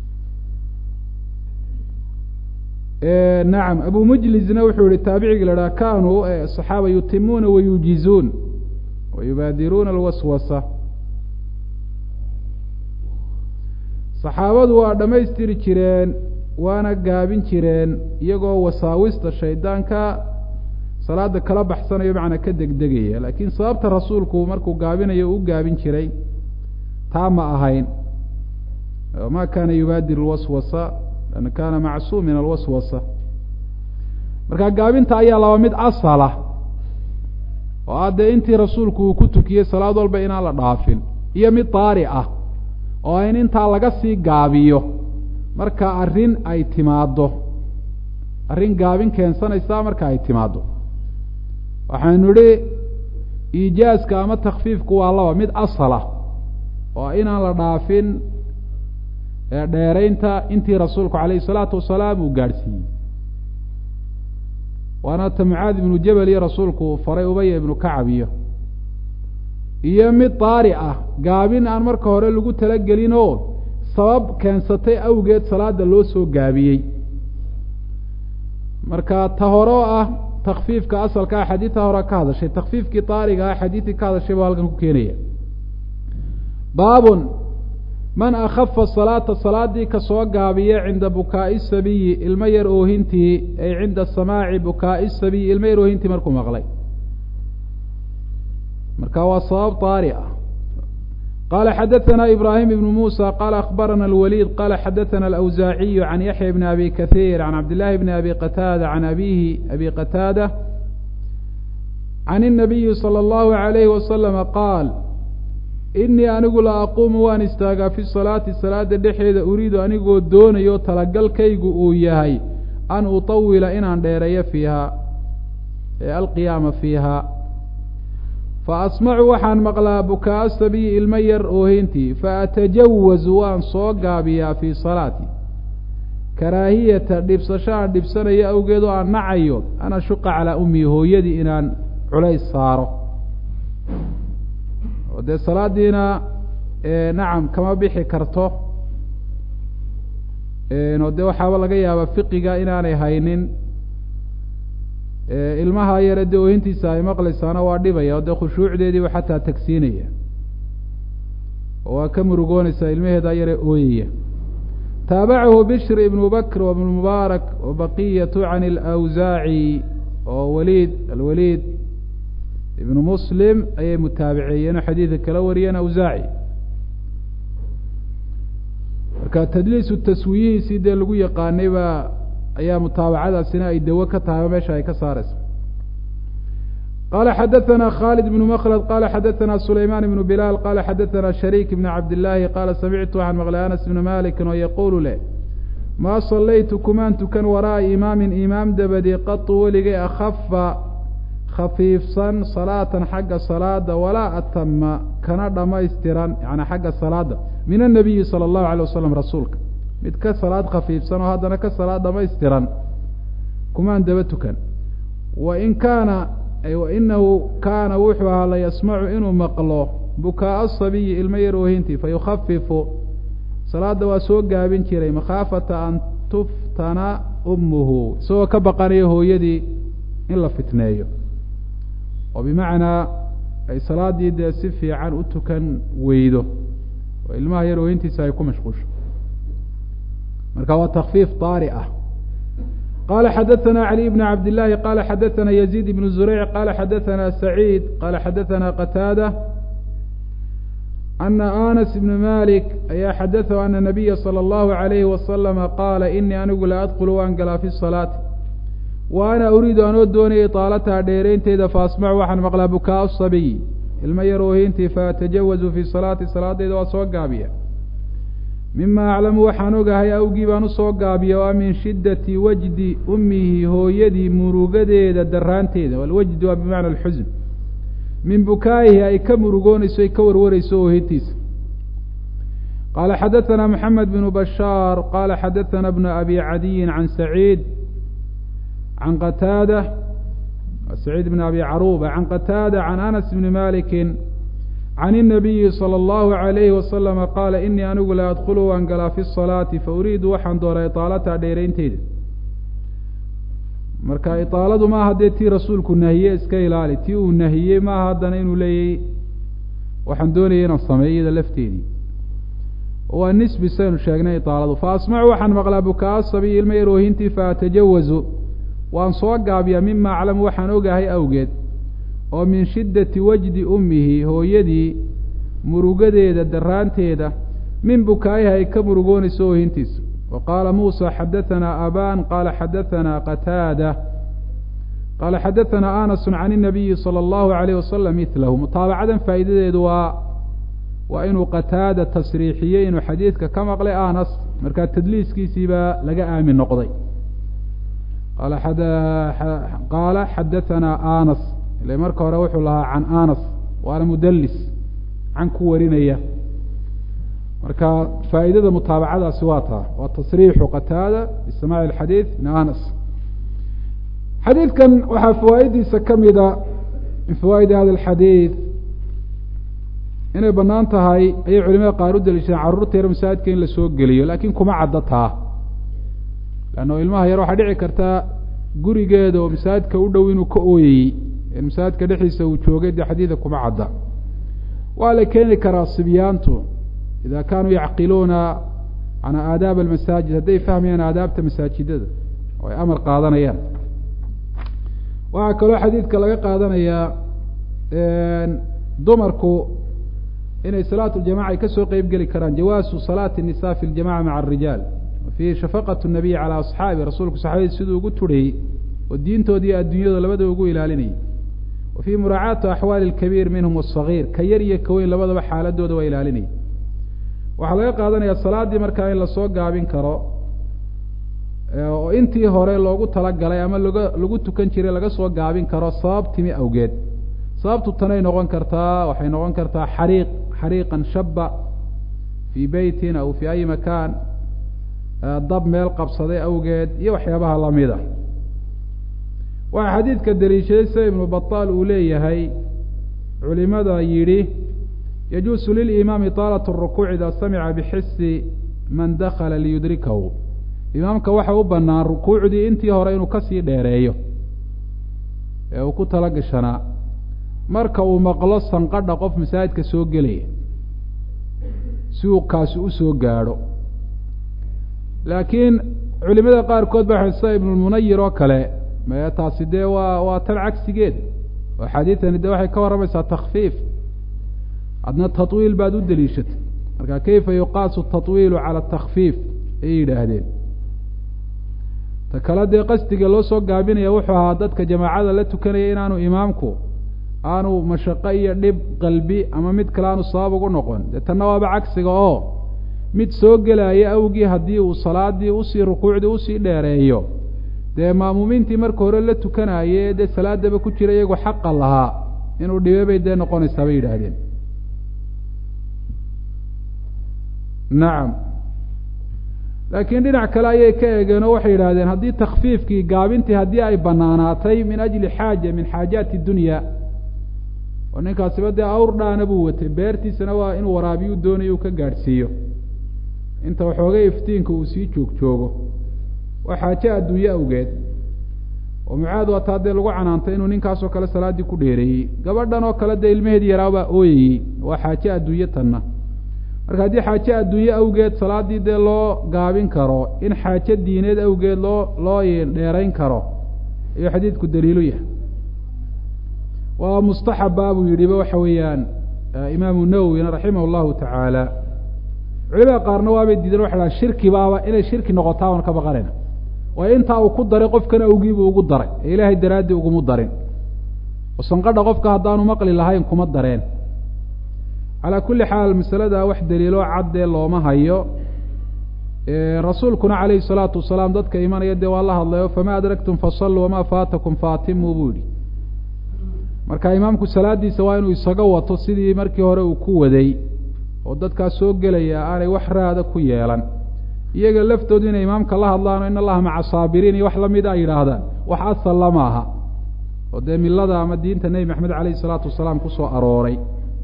nacam abu mujlisna wuxuu yihi taabicigi la dhaha kanuu saxaaba yutimuuna wayuujizuun wayubaadiruuna alwaswasa saxaabadu waa dhammaystiri jireen waana gaabin jireen iyagoo wasaawista shaydaanka salaada kala baxsanayo macnaa ka degdegaya laakiin sababta rasuulku markuu gaabinayo u gaabin jiray taa ma ahayn ma kana yubaadir alwaswasa an kana macsuum min alwaswasa marka gaabinta ayaa laba mid asala oo ah dee intii rasuulku uu ku tukiyey salaad walba inaan la dhaafin iyo mid daari ah oo in intaa laga sii gaabiyo marka arrin ay timaaddo arrin gaabin keensanaysa marka ay timaaddo waxaynu idhi iijaaska ama takfiifku waa laba mid asala oo inaan la dhaafin dheeraynta intii rasuulku calayhi salaatu wasalaam uu gaadhsiiyey waana ta mucaad ibnu jabel iyo rasuulku faray ubaya ibnu kacab iyo iyo mid daari ah gaabin aan marka hore lagu talagelin oo sabab keensatay awgeed salaada loo soo gaabiyey marka ta hore oo ah takfiifka asalka ah xadiidta hore ka hadashay takfiifkii daariga ah xadiidkii ka hadashay buu halkan ku keenaya baabun man akhafa salaata salaadii ka soo gaabiya cinda bukaa'i sabiyi ilmo yar oohintii ay cinda samaaci bukaa'i sabiyi ilmo yar oohintii markuu maqlay marka waa sabab daari ah qala xadaثna ibrahim ibn musa qala akhbarana اlwaliid qala xadaثna alawsaaciyu can yaxya bni abi kahiir can cabdillahi bni abi qataada can abihi abi qataada can الnabiyi salى اllahu عalayhi wasalama qaal inii anigu la aquumu waan istaagaa fi salaati salaada dhexeeda uriidu anigoo doonayo talagalkaygu uu yahay an utawila inaan dheereeyo fiiha ee alqiyaama fiiha fa asmacu waxaan maqlaa bukaa sabiyi ilmo yar oohintii fa atajawazu waan soo gaabiyaa fii salaati karaahiyata dhibsasho aan dhibsanayo awgeed oo aan nacayo an ashuqa calaa ummii hooyadii inaan culays saaro oo dee salaadiina nacam kama bixi karto oo dee waxaaba laga yaabaa fiqiga inaanay haynin ilmaha yare dee oohintiisa ay maqlaysaana waa dhibaya oo dee khushuucdeediiba xataa tagsiinaya oo waa ka murugoonaysaa ilmaheeda yare ooyaya taabacahu bishr ibnu bakr wabnu mubaarak wa baqiyatu can alawsaaci oo waliid alwaliid ibnu muslim ayay mutaabiceeyeen oo xadiidka kala wariyeen awsaaci marka tadliisu taswiyihiisii dee lagu yaqaanay baa ayaa mutaabacadaasina ay dawo ka tahay oo meesha ay ka saaraysa qala xadaثna khالد بن mklد qala xadaثna sulayman بن bilal qala xadaثna sharيk بn cabdالlahi qala samictu waxaan maqlay anas بn maliki oo yaqulu leh maa salaytu kumaan tukan waraa'a imaamin imaam dabadii qatu weligay akhafa khafiifsan salaatan xagga salaada walaa atama kana dhamaystiran yani xagga salaada min الnabiyi salى الlahu عalيه wasalam rasuulka mid ka salaad khafiifsan oo haddana ka salaad dhamaystiran kumaan daba tukan wain kaana wainahu kaana wuxuu ahaa la yasmacu inuu maqlo bukaa sabiyi ilmo yar oohintii fayukhafifu salaada waa soo gaabin jiray makhaafata an tuftana ummuhu isagoo ka baqanayo hooyadii in la fitneeyo oo bimacnaa ay salaadii dee si fiican u tukan weydo oo ilmaha yar oohintiisa ay ku mashquusho marka waa takfiif daari ah qala xadaثna عlي بn cabd الlahi qala xadaثna يزيد بن زurيع qala xadaثna سacيid qala xadaثna qتاadة أna aنس بn malik ayaa xadaثhu ana النabiya slى الlahu عalayhi waslama qaala inii anigu la adkl waan galaa fi الصalaaةi wa ana uriidu anoo doonayay طaalataha dheeraynteeda faasmacu waxaan maqlaa bukaa الصabiy ilmo yar oohintii faatajawazu fi salaati salaadeyda waa soo gaabiya mima aclamu waxaan ogahay awgii baan usoo gaabiya waa min shiddati wajdi ummihi hooyadii murugadeeda daraanteeda walwajdi waa bimacna alxusn min bukaa'ihi ay ka murugoonayso ay ka warwarayso oohintiisa qaala xadaثana moxamed bnu bashaar qaala xadaثana bnu abi cadiyin can saciid can qataada saciid bn abi caruba can qataada can anas bni maliki can الnabiyi salى اllahu عalayhi wasalama qaala inii anigu la adkulu waan galaa fi الsalaati fauriidu waxaan doonaa iطaalata dheeraynteeda marka iطaaladu maaha dee tii rasuulku nahiye iska ilaali tii uu nahiyey maaha haddana inuu leeyay waxaan doonayay inaan sameeyo iyada lafteedii waa nisbi saynu sheegnay iطaaladu faasmacu waxaan maqlaa bukaa sabiy ilma yar oohintii faatajawazu waan soo gaabiyaa mima aclamu waxaan ogahay awgeed oo min shiddati wajdi ummihi hooyadii murugadeeda daraanteeda min bukaayiha ay ka murugoonayso oohintiisa wa qaala muusa xadaثanaa aban qaala xadaثanaa qataada qaala xadaثanaa anasu can الnabiyi salى اllahu عalayh wasalam milahu mutaabacadan faa'iidadeedu waa waa inuu qataada tasriixiyey inuu xadiidka ka maqlay anas markaa tadliiskiisii baa laga aamin noqday qaala xadaثanaa anas ile marka hore wuxuu lahaa can anas waana mudalis can ku warinaya marka faa'iidada mutaabacadaasi waa taa waa tasriixu qataada bisamaci alxadiid min anas xadiidkan waxaa fawaa'idiisa ka mida min fawaa'idi hada alxadiid inay bannaan tahay ayay culimada qaar u daliishadeen carruurta yar masaajidka in la soo geliyo laakiin kuma caddo taa leanno ilmaha yar waxaa dhici kartaa gurigeeda oo masaajidka u dhow inuu ka ooyayey masaajidka dhexdiisa uu joogay dee xadiida kuma cadda waa la keeni karaa sibyaantu ida kaanuu yacqiluuna an aadaab almasaajid hadday fahmayaan aadaabta masaajidada oo ay amar qaadanayaan waxaa kaloo xadiidka laga qaadanayaa dumarku inay salaat ljamaca ay kasoo qeyb geli karaan jawaasu salaati الnisa fi ljamaca maca arijaal fiihi shafaqat الnabiy calى asxaabi rasuulku saxaabadii siduu ugu turhayey oo diintooda iyo adduunyada labadaba ugu ilaalinayay wa fii muraacaati axwaali اlkabiir minhum wالصagiir ka yar iyo ka weyn labadaba xaaladooda waa ilaalinayay waxaa laga qaadanaya salaaddii markaa in lasoo gaabin karo oo intii hore loogu talagalay ama laga lagu tukan jiray laga soo gaabin karo sabab timi awgeed sababtu tanay noqon kartaa waxay noqon kartaa xariiq xariiqan shaba fii beytin aw fii ayi makaan dab meel qabsaday awgeed iyo waxyaabaha lamid a waxaa xadiidka daliishaday sida ibnu bataal uu leeyahay culimada yidhi yajuusu lilimaami taalat rukuuc ida samica bixisi man dakala liyudrikahu imaamka waxa u banaan rukuucdii intii hore inuu kasii dheereeyo ee uu ku tala gashanaa marka uu maqlo sanqadha qof masaajidka soo gelaya si uu kaasi usoo gaadho laakiin culimada qaarkood ba sida ibnulmunayir oo kale me taasi dee waa waa tan cagsigeed oo xadiidani de waxay ka warramaysaa takfiif adna tatwiil baad u deliishatay marka kayfa yuqaasu tatwiilu cala atakfiif ayay yidhaahdeen ta kale dee qasdiga loo soo gaabinaya wuxuu ahaa dadka jamaacada la tukanaya inaanu imaamku aanu mashaqo iyo dhib qalbi ama mid kale aanu sabab ugu noqon dee tanna waaba cagsiga oo mid soo gelaya awgii haddii uu salaadii usii rukuucdii usii dheereeyo dee maamuumiintii marka hore la tukanaye dee salaadaba ku jira iyagu xaqa lahaa inuu dhibe bay dee noqonaysaa bay yidhaahdeen nacam laakiin dhinac kale ayay ka eegeen oo waxay yidhahdeen haddii takfiifkii gaabintii haddii ay banaanaatay min ajli xaaja min xaajaati dunya oo ninkaasiba dee awr dhaana buu watay beertiisana waa inuu waraabiyu doonayo uu ka gaadhsiiyo inta waxoogay iftiinka uu sii joog joogo waa xaaje adduunye awgeed oo mucaad waa taa dee lagu canaantay inuu ninkaasoo kale salaaddii ku dheereeyey gabadhan oo kale dee ilmaheedi yaraabaa ooyayey waa xaaje adduunye tanna marka haddii xaaje adduunye awgeed salaaddii dee loo gaabin karo in xaaje diineed awgeed loo loo dheerayn karo ayuu xadiidku daliilu yahay waa mustaxaba buu yidhiba waxa weeyaan imaamu nawowina raximah llahu tacaala culimada qaarna waabay diideen waxa dhaha shirki baaba inay shirki noqotaa waan ka baqanayna waayo intaa uu ku daray qofkan awgiibuu ugu daray ee ilaahay daraaddii ugumu darin oo sanqadha qofka haddaanu maqli lahayn kuma dareen calaa kulli xaal masalada wax daliiloo caddee looma hayo rasuulkuna calayhi salaatu wasalaam dadka imanaya dee waa la hadlayo famaa adraktum fasalluu wamaa faatakum faatimuu buu yihi marka imaamku salaadiisa waa inuu isaga wato sidii markii hore uu ku waday oo dadkaas soo gelaya aanay wax raada ku yeelan iyaga laftoodu inay imaamka la hadlaano in allaha maca saabiriin iyo wax lamida ay yidhaahdaan wax asal lama aha oo dee milada ama diinta nebi maxamed caleyhi salaatu wasalaam kusoo arooray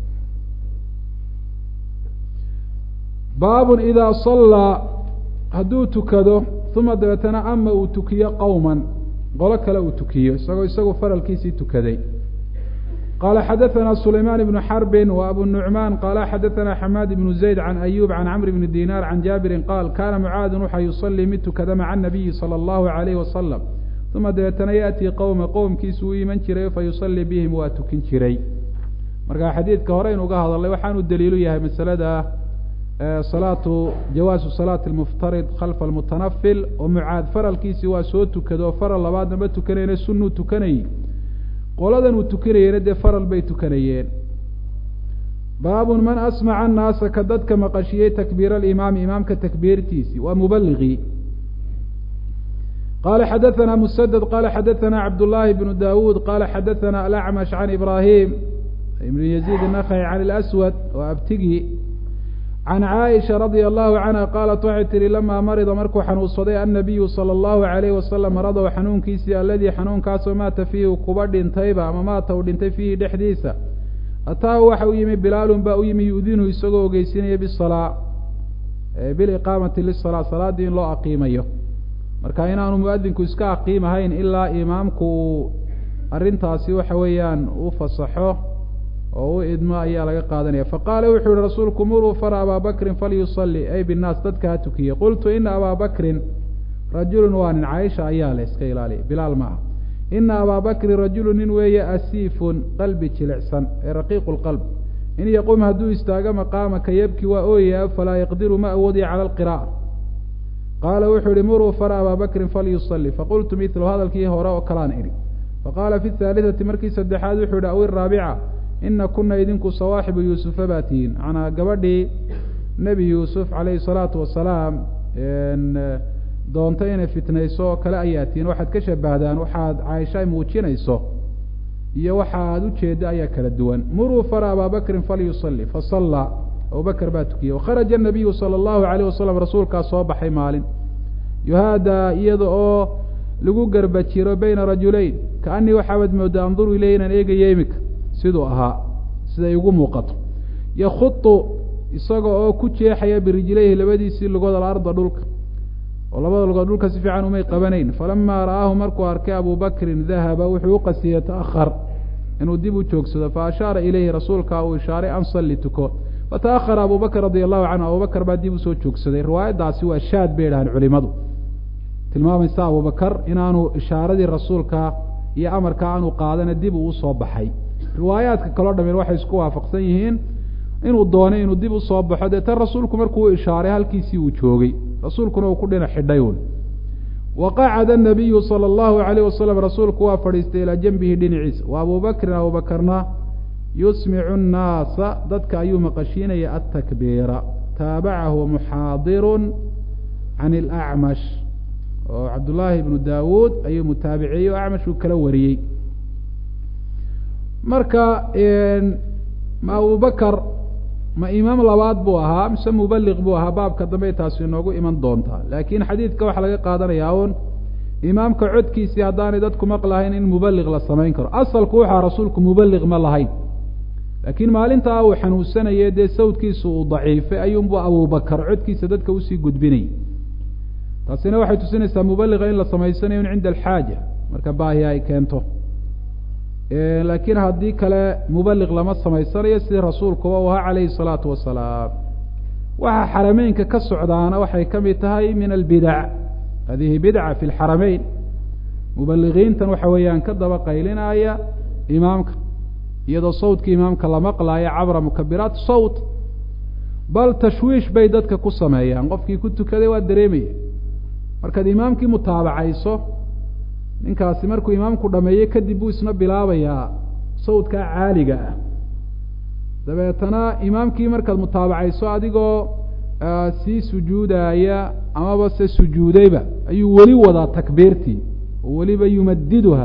baabun idaa sallaa hadduu tukado uma dabeetana ama uu tukiyo qowman qolo kale uu tukiyo isagoo isagu faralkiisii tukaday qala xadaثna sulayman بn xarbi w abu nuعman qala xadaثna xamaad بn zayd can ayub can cmr bn dinar can jaabirin qaal kana mucaadu waxa yusalii mid tukada maca الnabiyi salى اllahu عalayh wasalam uma dabeetana yaأtii qowma qowmkiisu u iman jiray fayusalii bihim waa tukin jiray marka xadiidka hore inuga hadalay waxaanu daliilu yahay masalada salaatu jawaasu salaati اlmuftarid khalfa اlmutanafil oo mucaad faralkiisii waa soo tukado oo faral labaadna ma tukanayna sunuu tukanayy qoladan uu tukanayeyna dee faral bay tukanayeen baabun man asmaca annaasa ka dadka maqashiyey takbiir alimaami imaamka takbiirtiisii waa mubaliqii qala xadaثana musaded qala xadaثana cabdullaahi bnu dawuud qala xadaثana alacmash can ibrahim ibn yaziid الnakhaci can اlaswad oo abtigii can caaisha radia allahu canha qaalat waxay tihi lamaa marida markuu xanuunsaday annabiyu sala allahu alayhi wasalam maradow xanuunkiisii alladii xanuunkaasoo maata fiihi kuba dhintayba ama maata uu dhintay fiihi dhexdiisa ataahu waxa u yimi bilaalun baa u yimi yu-dinu isagoo ogeysinaya bisalaa biliqaamati lisalaa salaaddii in loo aqiimayo marka inaanu muadinku iska aqiimahayn ilaa imaamku uu arrintaasi waxa weeyaan u fasaxo oo u idmo ayaa laga qaadanaya faqaala wuxuu yihi rasuulku muruu fara abaa bakrin falyusalli ay binnaas dadka ha tukiye qultu ina abaa bakrin rajulun waa nin caaisha ayaa le iska ilaaliya bilaal ma aha ina abaa bakrin rajulu nin weeye asiifun qalbi jilicsan ee raqiiqu lqalb in yaqum hadduu istaago maqaamaka yabki waa ooyaya falaa yaqdiru ma awoodaya cala alqira'a qaala wuxuu yihi muruu fara abaa bakrin falyusalli faqultu midlu hadalkii hore oo kalaan idhi faqaala fi haalitati markii saddexaad wuxuu yihi aw iraabica ina kuna idinku sawaaxibu yuusufa baa tihiin macnaa gabadhii nebi yuusuf calayhi salaatu wasalaam doonta inay fitnayso oo kale ayaa tihiin waxaad ka shabahdaan waxaad caaisha muujinayso iyo waxa aada ujeedda ayaa kala duwan muruu fara abaa bakrin falyusalli fasallaa abubakr baa tukiyey wakharaja nabiyu sala allahu alayh wasalam rasuulkaa soo baxay maalin yuhaadaa iyada oo lagu garba jiro bayna rajulayn kaanii waxaabaad moodaa anduru ileyh inaan eegayo imika siduu ahaa siday igu muuqato yakhutu isaga oo ku jeexaya birijlayhi labadiisii lugood alarda dhulka oo labada lugood dhulka si fiican umay qabanayn falamaa ra'aahu markuu arkay abu bakrin dahaba wuxuu u qasiyey ta'ahar inuu dib u joogsado fa ashaara ilayhi rasuulka uu ishaaray an salli tuko fata'ahara abu bakr radia allahu canhu abubakr baa dib usoo joogsaday riwaayaddaasi waa shaad bay idhahaan culimadu tilmaamaysa abubakar inaanu ishaaradii rasuulka iyo amarka aanu qaadana dib uu usoo baxay riwaayaadka kaloo dhamin waxay isku waafaqsan yihiin inuu doonay inuu dib usoo baxo dee tan rasuulku markuu ishaaray halkiisii uu joogay rasuulkuna uu ku dhinac xidhay un waqacada nabiyu sala allahu alayh wasalam rasuulku waa fadhiistay ilaa janbihi dhinaciisa wa abu bakrin abubakarna yusmicu nnaasa dadka ayuu maqashiinaya atakbiira taabacahu muxaadirun can ilacmash oo cabdullaahi ibnu daawuud ayuu mutaabiciyey oo acmashuu kala wariyey marka ma abubakar ma imaam labaad buu ahaa mise mubaliq buu ahaa baabka dambe taasi inoogu iman doontaa laakiin xadiidka waxaa laga qaadanayaa un imaamka codkiisii haddaanay dadku maqlahayn in mubaliq la samayn karo asalku waxaa rasuulku mubaliq ma lahayn laakiin maalintaa uu xanuunsanayay dee sawdkiisu uu daciifay ayuunbu abubakar codkiisa dadka usii gudbinayay taasina waxay tusinaysaa mubaliqa in la samaysanayo cinda alxaaja marka baahi ay keento laakiin haddii kale mubaliq lama samaysanayo sidii rasuulkuba u ahaa calayhi salaatu wasalaam waxa xarameynka ka socdaana waxay ka mid tahay min albidac hadihi bidca fi lxarameyn mubaligiintan waxa weeyaan ka daba qaylinaya imaamka iyadoo sawdka imaamka la maqlaayo cabra mukabiraat sawt bal tashwiish bay dadka ku sameeyaan qofkii ku tukaday waa dareemaya markaad imaamkii mutaabacayso ninkaasi markuu imaamku dhameeyey kadib buu isna bilaabayaa sawdkaa caaliga ah dabeetana imaamkii markaad mutaabacayso adigoo sii sujuudaya amaba se sujuudayba ayuu weli wadaa takbiirtii oo weliba yumadiduha